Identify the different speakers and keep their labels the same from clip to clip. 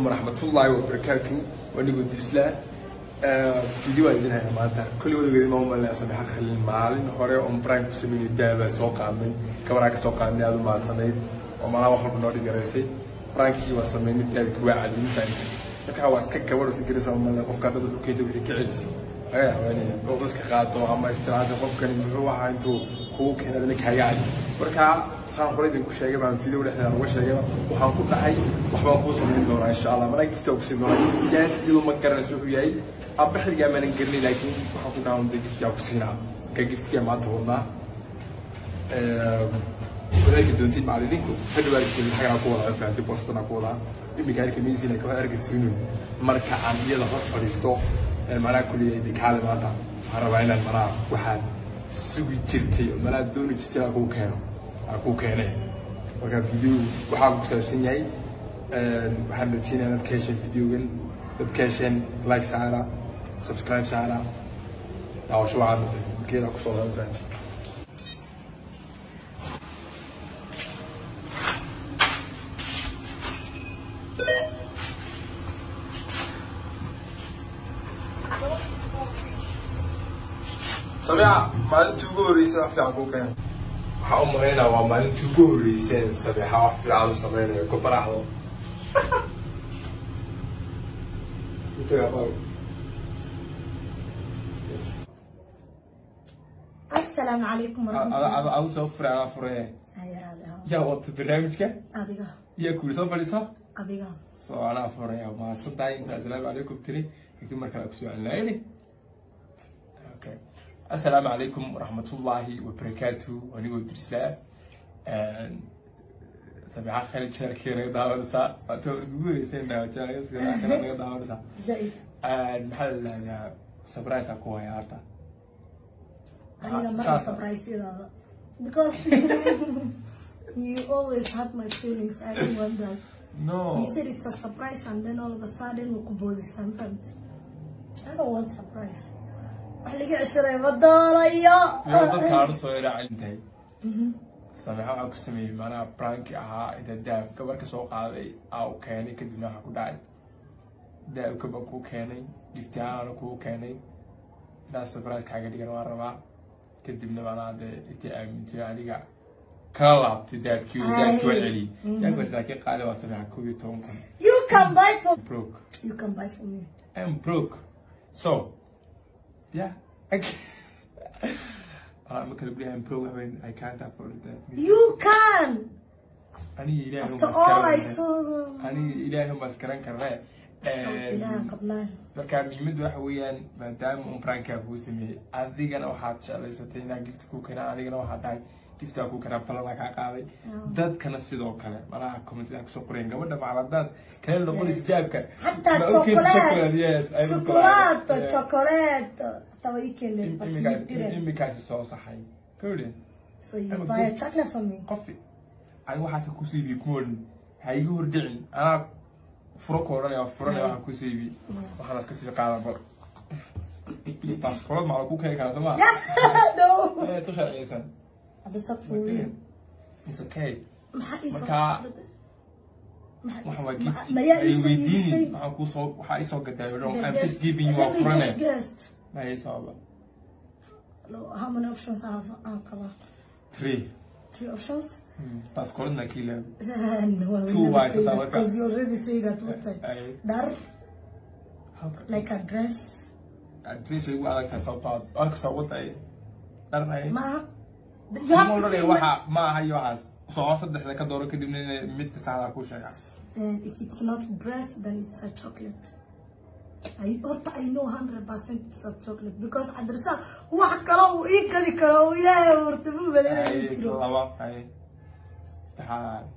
Speaker 1: waraxmatullaahi wabarakaatu wanigoo dislaa video aan idin haya maanta kolli wadageedi ma umalnaa samexa khalin maalin hore oon brime ku sameynay daabaa soo qaadnay gabaraa ka soo qaadnay aad u maadsanayd oo malaa wax walba noo dhigaraysay brankii waa sameynay daabkii waa cadin fahamtay markaa waa iska gabadh si garaysa umalna qofka dada dhulkeeda wixii ka celisay laga haweenaya oo dadka qaato ama istiraada qofkani muxuu ahaa intuu kugu keenay adina kaaga cadi markaa saan hore idinku sheegay baan video dhexdeeda uga sheegay waxaan ku dhahay waxbaan kuu samayn doonaa insha allah mana gifta ku siin doonaa giftigaas iyadoo ma garanayso wuxuu yahay abaxigaa maanan garanay laakiin waxaan ku dhahaa unde giftigaa ku siinaa markaa giftigaa maanta wadnaa wadaagi doontid macalidinku hadhow arki xagaa ku wadaa fahamtay boostana ku wadaa imika arki maysin laakiin waxaan arki siinun marka aan iyada hor fadhiisto manaa kuliyay dikaale maanta waxaan rabaa inaan manaa waxaad sugi jirtay oo manaa dooni jirtay aan kuu keeno aan kuu keenay marka video waxaa ku saabsan yahay waxaan rajeynayaa dad ka hesheen videogan dad ka hesheen like saara subscribe saara daawasho waxaad noqday markeeda kusoo laban fahanti sabiica maalintii ugu horreysay wax fiican kuu keena waxaa u malaynaa waa maalintii ugu horreyseen sabiixa wax fiican u samaynayo ku faraxdo
Speaker 2: asalaamu calaykum waraxmatullahi
Speaker 1: adu soo furay anaa furee yaa wata barnaamijka
Speaker 2: adiga
Speaker 1: yaa kuuri soo fadhiiso
Speaker 2: adiga
Speaker 1: soo anaa furaya maasantahay inta asalaamu calaykum tiri laakiin mar kale kusoo celinayni okay asalaamu calaykum waraxmatullaahi wabarakaatu anigoo dirsaa sabiixa khali jeerkii naga daawanaysaa waata ugu horeysayna jeerkii naga daawanaysaa
Speaker 2: zaid
Speaker 1: maxaa la dhahdaa surprise ku haya harta
Speaker 2: aniga mara surpriseyadaada because you always hurt my feelings I don't want that
Speaker 1: no
Speaker 2: you said it's a surprise and then all of a sudden we could both sometimes I don't want surprise wax laga ceshaday ma doonayo
Speaker 1: yaa dadka aan soo iraacayn tahay sameexa waxaa ku sameeyey macnaha pranki ahaa inta daab gabar ka soo qaaday aa u keenay kadibna waxaa ku dhacay daabka baan kuu keenay giftihaana kuu keenay inaad surprise kaaga dhigan waan rabaa kadibna macnaha dee intii aamintay adiga kala laabtay daabkii oo daabkii waa celiyey daabkaas laakiin qaali waa sameexa kow iyo toban kun
Speaker 2: you can buy for
Speaker 1: broke
Speaker 2: you can buy for me
Speaker 1: I'm broke. So, yeah. I I'm gonna be I'm broke when I can't afford that.
Speaker 2: you can
Speaker 1: I need ilaah
Speaker 2: after all I saw them
Speaker 1: I need ilaah mas karan karne.
Speaker 2: ilahan qabnaan
Speaker 1: marka muhiimadu waxa weeyaan maadaama un prankaa kuu sameeyey adigana waxaad jeclaysatay inaa gift ku keenaa adigana waxaa dhahay giftaa ku keenaa balana kaa qaaday dadkana sidoo kale malaha commentida kusoo qoreen gabadha macaladaad kale noqonaysa jaabka
Speaker 2: حتى
Speaker 1: Ma ogid chocolate, yes, I will go.
Speaker 2: شوكولاتة
Speaker 1: Yeah.
Speaker 2: شوكولاتة طب you can live but you
Speaker 1: Imikaas-
Speaker 2: didn't
Speaker 1: imikaasi soo saxay gabadhe
Speaker 2: so you
Speaker 1: I'm a
Speaker 2: buy a
Speaker 1: good-
Speaker 2: chocolate for me
Speaker 1: qofi ani waxaasa ku siibi kumoodin ha iga hordhicin anaa furo ka odhanaya waa furanaya waxaa ku siibi waxaan iska sii qaadan bal baaskoolad macala ku keeni karaa sooma
Speaker 2: no
Speaker 1: ee tu sharciyeysan
Speaker 2: بس for you
Speaker 1: is okay
Speaker 2: maxaa ii soo
Speaker 1: Marka-
Speaker 2: maxaa ii
Speaker 1: waxaan
Speaker 2: soo-
Speaker 1: waa
Speaker 2: ma-
Speaker 1: gift
Speaker 2: ma yaa
Speaker 1: ay
Speaker 2: ii soo
Speaker 1: weydiini
Speaker 2: iibsay?
Speaker 1: waxaan kuu soo waxaa ii soo gadaa
Speaker 2: The
Speaker 1: I'm
Speaker 2: guest-
Speaker 1: just giving you
Speaker 2: let
Speaker 1: a
Speaker 2: me
Speaker 1: furane
Speaker 2: just guessed.
Speaker 1: ma ii sababa
Speaker 2: No, how many options I have aan qabaa
Speaker 1: three
Speaker 2: three options
Speaker 1: baaskooladna kiila
Speaker 2: no I will
Speaker 1: Two
Speaker 2: never
Speaker 1: white,
Speaker 2: say
Speaker 1: that
Speaker 2: that
Speaker 1: was-
Speaker 2: because you already say that one time
Speaker 1: Ay,
Speaker 2: dar
Speaker 1: halka-
Speaker 2: like a dress
Speaker 1: adres way ugu adagtahay sababtoo ah arkasa waday dharanay
Speaker 2: ma you have to say
Speaker 1: odhanaya waxa ma aha iyo waxaas soo saddexda ka dooro kadibna inay midka saxda ku sheegaa
Speaker 2: And if it's not dress, then it's a chocolate. I horta I know hundred percent it's a chocolate because adrasa wax kale uu ii gadi karo uu ilaahay horta mu
Speaker 1: Ay,
Speaker 2: badanay jiro.
Speaker 1: laba ay saddexaad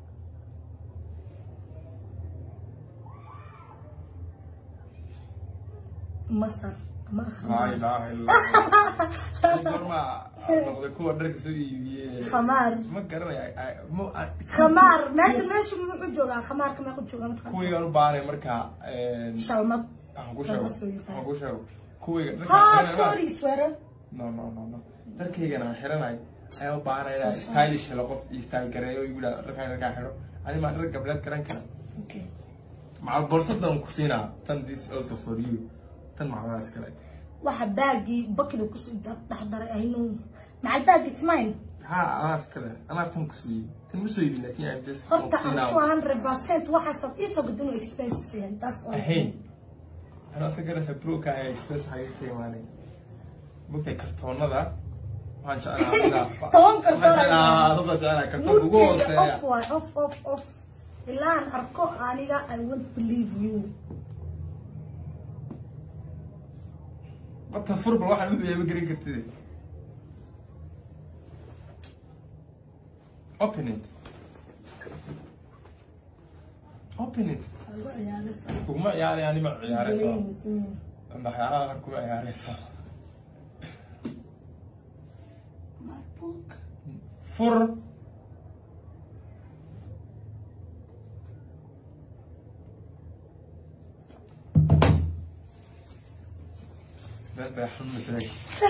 Speaker 2: Masar ama
Speaker 1: laa
Speaker 2: khamaar.
Speaker 1: ilaaha illallah gorma noqday kuwa dharka soo iibiyey
Speaker 2: Khamaar.
Speaker 1: ma garanaya ay- mu- ay-
Speaker 2: Khamaar meesha meesha muxuu joogaa khamaarka meequu joogaa mataqaan?
Speaker 1: kuwigan u baahnay marka
Speaker 2: Shalmad.
Speaker 1: waxaan ku sheego
Speaker 2: Laba soo yaqaan.
Speaker 1: waxaan ku sheego kuwiga
Speaker 2: Ha
Speaker 1: dharka-
Speaker 2: sorry sweater.
Speaker 1: no no no no dharkaygana aan xiranay ayaa u baahanay inaan stylish helo qof ii style gareeyo igu dhaha dharkaan dharkaan xidho ani maa dhar gabdheed garan kara
Speaker 2: Okay.
Speaker 1: macal borsadan ku siinaa tan this also for you tan macnaha iskale
Speaker 2: waxa baagii bakida kusii dhex daray aynu macal baagi it's mine
Speaker 1: ha anaa iskale anaa tan ku siiyey tan ma soo iibin laakin I'm just
Speaker 2: horta
Speaker 1: ku
Speaker 2: I'm
Speaker 1: siinaa.
Speaker 2: 200% waxaasad iisoo gadin oo expensive yahay that's all
Speaker 1: ahayn anaa sagarasa broka ayaa express haga ka imaanay mogtay kartoonada waxaan jeclaa
Speaker 2: Toban kartoon ay
Speaker 1: dada jeclaa kartoon ugu
Speaker 2: Moodkayga
Speaker 1: hooseeya
Speaker 2: off waay off off off ilaan arko aniga I won't believe you
Speaker 1: bata furba waxaan u beeba garan kartid open it open it
Speaker 2: Algo ciyaaraysa.
Speaker 1: kuguma ciyaaraya anima ciyaarayso
Speaker 2: Blame with me.
Speaker 1: waxyaalaha qaar kuma ciyaarayso
Speaker 2: My book.
Speaker 1: fur Dadka xun masalag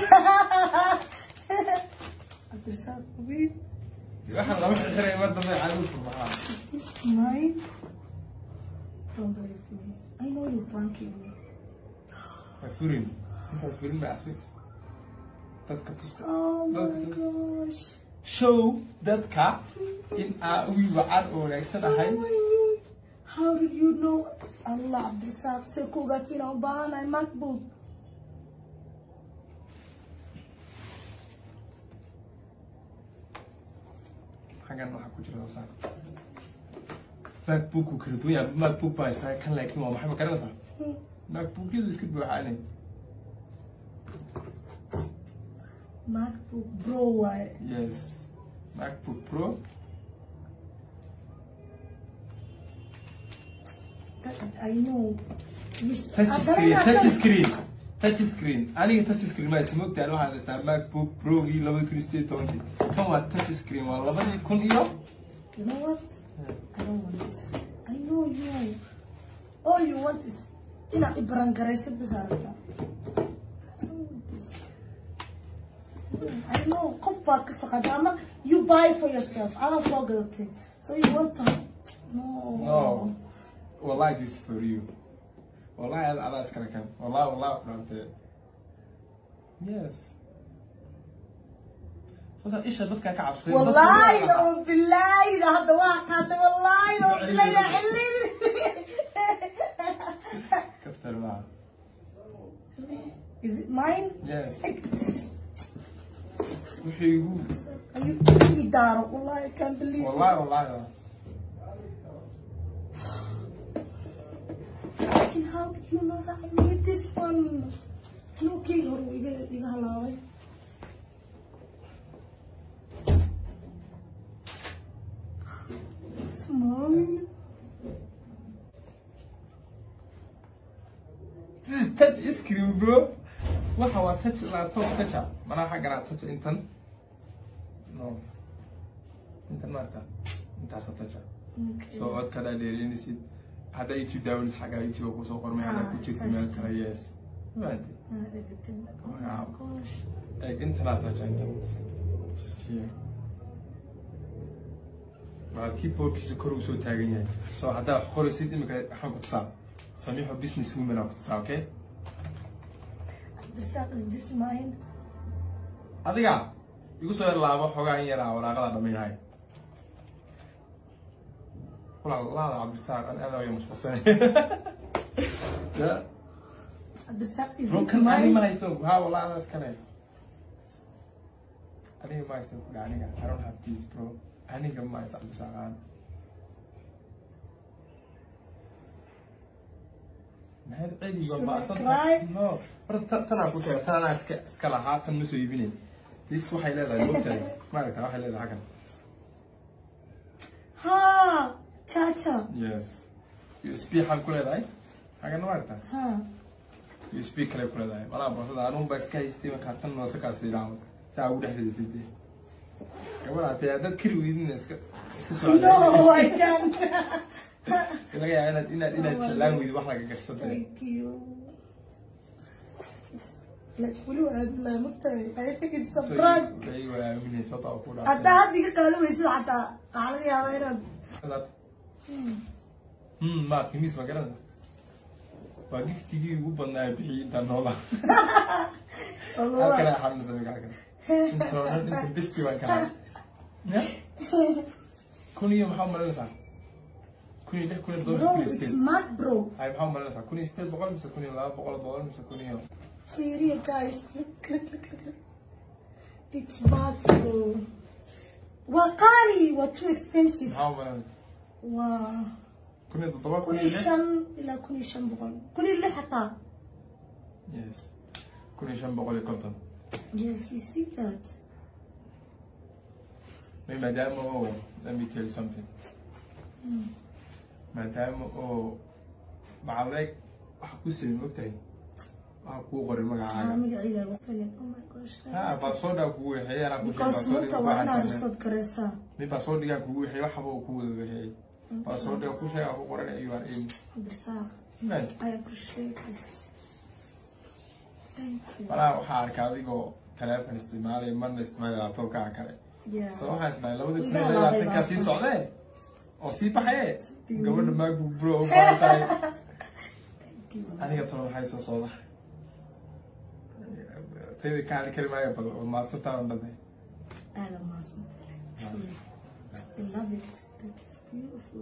Speaker 2: Abdulsaaq, wait.
Speaker 1: waxaan lama xiray mar dambe caadi u furmaxaa
Speaker 2: This is mine. Don't believe me. I know you're pranking me.
Speaker 1: ha furin intaa furin ba akris dadka tuska
Speaker 2: Oh my
Speaker 1: Dadka tuska.
Speaker 2: gosh.
Speaker 1: show dadka in aa ugu wacan oo wanaagsan ahay
Speaker 2: Oh my God. How did you know? Allah, Abdulsaaq, say ku ogaatay inaan u baahanahay MacBook.
Speaker 1: xaggan waxaa ku jira hoosaan macbook uu kala duwan yahay macbook baa isaga kan laakiin waa maxay ma garanaysaa
Speaker 2: Hmm.
Speaker 1: macbookyadu iska buuxaanay
Speaker 2: MacBook Pro waaye.
Speaker 1: yes macbook pro
Speaker 2: I know. You-
Speaker 1: touch
Speaker 2: Ah,
Speaker 1: screen
Speaker 2: dareenaa
Speaker 1: touch
Speaker 2: kan-
Speaker 1: screen touch screen aniga touch screen ma isma ogtahay waxaan haystaa macbook progii labada kun iyo sideed iyo tobankii kan waa touch screen waa labadii kun iyo
Speaker 2: You know what? I don't want this. I know you. All you want is inaad ibaran garaysid bis aragtaa. I don't want this. I know qof baad ka saqada ama you buy for yourself. Adaa soo gadatay. So you want to no.
Speaker 1: no wallahi this is for you wallahi ada adaa iskale kan wallahi wallahi ku dhaantee yes sasa isha dadka ka cabsay
Speaker 2: والله لو بالله ده هذا واحد والله لو بالله يا علي
Speaker 1: kaftar baa
Speaker 2: Is it mine?
Speaker 1: yes
Speaker 2: Like this.
Speaker 1: wixii igu
Speaker 2: Are you إدارة والله I can't believe it.
Speaker 1: wallahi wallahi
Speaker 2: Fucking how did you know that I need this one? No king or iga iga halaway. It's mine.
Speaker 1: this is touch screen bro waxa waa touch laptop toucha manaa xagganaa touch intan no intan maarta intaasa toucha
Speaker 2: Okay.
Speaker 1: so codkana dheereynisid hadda youtube daawanid xaggaa youtube kusoo qormay hadda ku jirta meel kale yes fahanti
Speaker 2: Uh, everything. Oh my
Speaker 1: Wow.
Speaker 2: gosh.
Speaker 1: Like internet touch intan just here waa keyboardkiisa kor uu soo taagan yahay so haddaa qoraysid imika waxaan ku tusaa samiixo business women aan ku tusaa okay
Speaker 2: The sack is this mine?
Speaker 1: adiga igu soo yar laabo xoogaa in yaraa waraaqada dhammaynahay walaalaada cabdisaaq an aad ayaa mashquulsanay ya
Speaker 2: The sack is
Speaker 1: bro
Speaker 2: it
Speaker 1: kan ani ma
Speaker 2: mine?
Speaker 1: haysto ha walaalaada iskale aniga ma haysto kudha aniga I don't have this bro aniga ma haysto cabdisaaq aan mahad celiga
Speaker 2: Should I
Speaker 1: baasan
Speaker 2: cry?
Speaker 1: no horta tan- tanaa ku sheega tan anaa iska iska lahaa tan ma soo iibinay this waxay leedahay moogtahay maaragta waxay leedahay xaggan
Speaker 2: Ha! Cha-cha.
Speaker 1: yes usb xaan ku leedahay xaggan maaragta
Speaker 2: Ha.
Speaker 1: usb kale ku leedahay malaa boosada anuun baa iska haystay markaa tan noose kaas idhaamo saa ugu dhex ridatay dee gabadha tee haddaad kari weydina iska iska soo
Speaker 2: No, I can't.
Speaker 1: laga yaaba inaad inaad inaad jeclaan weydi wax laga gashto dee
Speaker 2: Thank you. It's like weli waa bilaa magtahay. I think it's a
Speaker 1: So,
Speaker 2: prank.
Speaker 1: way way aaminaysa wata oo ku
Speaker 2: Haddaa hadda iga qaali weysid xataa waxaa laga yaabaa inaad
Speaker 1: dhaafay Hmm, ma qiimihiis ma garanaysa waa giftigii ugu badnaa bixiyay intaan noolaa halkan ay xanuunsan halkan intoo dhan inta bisti baan kalaa ya kun iyo maxaa umalanaysaa kun iyo lix kun iyo todoba
Speaker 2: bro
Speaker 1: kun iyo
Speaker 2: it's
Speaker 1: sideed
Speaker 2: mad bro
Speaker 1: ay maxaa umalanaysaa kun iyo sideed boqol mise kun iyo laba boqol boqol mise kun iyo
Speaker 2: Fiiriya guys look look look look look. it's mad bro waa qaali waa too expensive
Speaker 1: maxaa umalanaysaa
Speaker 2: waa
Speaker 1: kun iyo toddoba kun
Speaker 2: kun
Speaker 1: iyo
Speaker 2: iyo
Speaker 1: lix
Speaker 2: shan ilaa kun iyo shan boqol kun iyo lix xataa
Speaker 1: yes kun iyo shan boqol iyo konton
Speaker 2: yes you see that
Speaker 1: May maadaama oo let me tell you something maadaama oo macaleeg waxa ku sameyn ogtahay waxa kuu qoray
Speaker 2: ah
Speaker 1: magacaaga
Speaker 2: magacayga waa Helen. oh my gosh
Speaker 1: ha baasoodaa kugu wixeeyay anaa ku
Speaker 2: because runta waa inaad risad garaysaa
Speaker 1: mid baasoodhigaa kugu wixeeyay waxba uu ku wada wixeeyay baasoodhiga ku sheega ku qoran you are in
Speaker 2: Abdisaaq,
Speaker 1: man
Speaker 2: I appreciate this thank you
Speaker 1: malaa waxaa arkaa adigoo teleefon isticmaalaya marna isticmaalaya laptopkaa kale
Speaker 2: yeah
Speaker 1: so waxaan isdhahay labadii kun
Speaker 2: Iga
Speaker 1: iyo
Speaker 2: laabay
Speaker 1: labaatankaa sii
Speaker 2: baa.
Speaker 1: socdee oo sii baxaye gabadha maagbu bro u baahan tahay
Speaker 2: thank you
Speaker 1: aniga talo maxay soo socda tayda ka hadli kari maayo bal maadsantaan dhade
Speaker 2: aad u mahadsantahay truly I love it like it's beautiful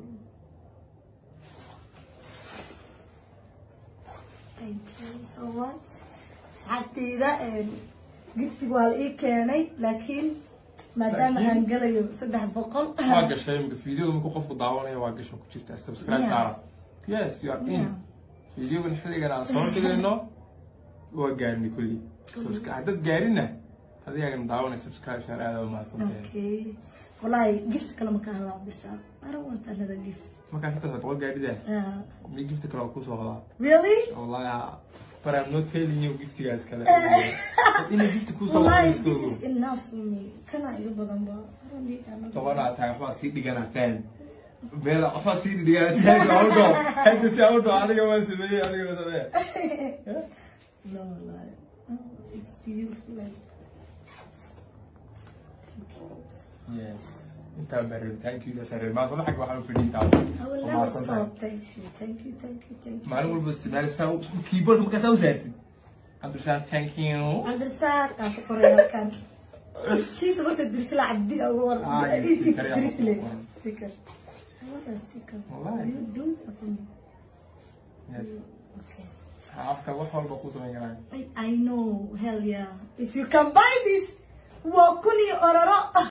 Speaker 2: thank you so much asxaabteyda giftiga waa la ii keenay laakiin maadaama
Speaker 1: Laakiin-
Speaker 2: aan galayo saddex boqol
Speaker 1: waa gashay imika videoda markuu qofku daawanaya waa gasho ku jirta subscribe
Speaker 2: Yeah.
Speaker 1: saara yes you are in
Speaker 2: Yeah.
Speaker 1: videogan xilligan aan soo dhigayno waa gaarnay kulli Subscribe- haddaad gaarinna adigaagana daawanay subscribe share aada u mahadsantahay
Speaker 2: okay wallahi gift kale ma ka hadlaa bisa I don't want another gift
Speaker 1: markaas intaas boqol gaadhida
Speaker 2: uh,
Speaker 1: mi gifta kale waa kusoo hodaa
Speaker 2: really
Speaker 1: wallahi but I'm not telling you giftigaas kale inay gifta kusoo
Speaker 2: wallahi
Speaker 1: hodaa
Speaker 2: this is enough for me kana iga badan ba I don't need another
Speaker 1: tobanaa tahay waxbaa sii dhiganaa fan meel waxbaa sii dhiganaa taag audo hadda si audo adiga waa sameeyey adiga waa sameeyey
Speaker 2: No, like, oh, it's beautiful. Like, thank you.
Speaker 1: yes intaa barin thank you dasare maanta waxaa waxaan u fadhiin taa
Speaker 2: I will never stop. Thank you, thank you, thank you, thank you.
Speaker 1: maalin walba isticmaali saa keyboard markaa saa u saartid cabdishaan thank you
Speaker 2: Cabdirasaaq aan ku qoray halkan. Kiisa marka dirsila cabdi ah war.
Speaker 1: Ah, yes, sticker yaa
Speaker 2: Dirsile.
Speaker 1: ku qoran.
Speaker 2: Sticker. I want a sticker.
Speaker 1: Wallahi.
Speaker 2: You do that for me.
Speaker 1: yes
Speaker 2: Okay.
Speaker 1: afka wax walba ku samayn karaan
Speaker 2: I, I know, hell yeah. If you can buy this, waa kun iyo ororo.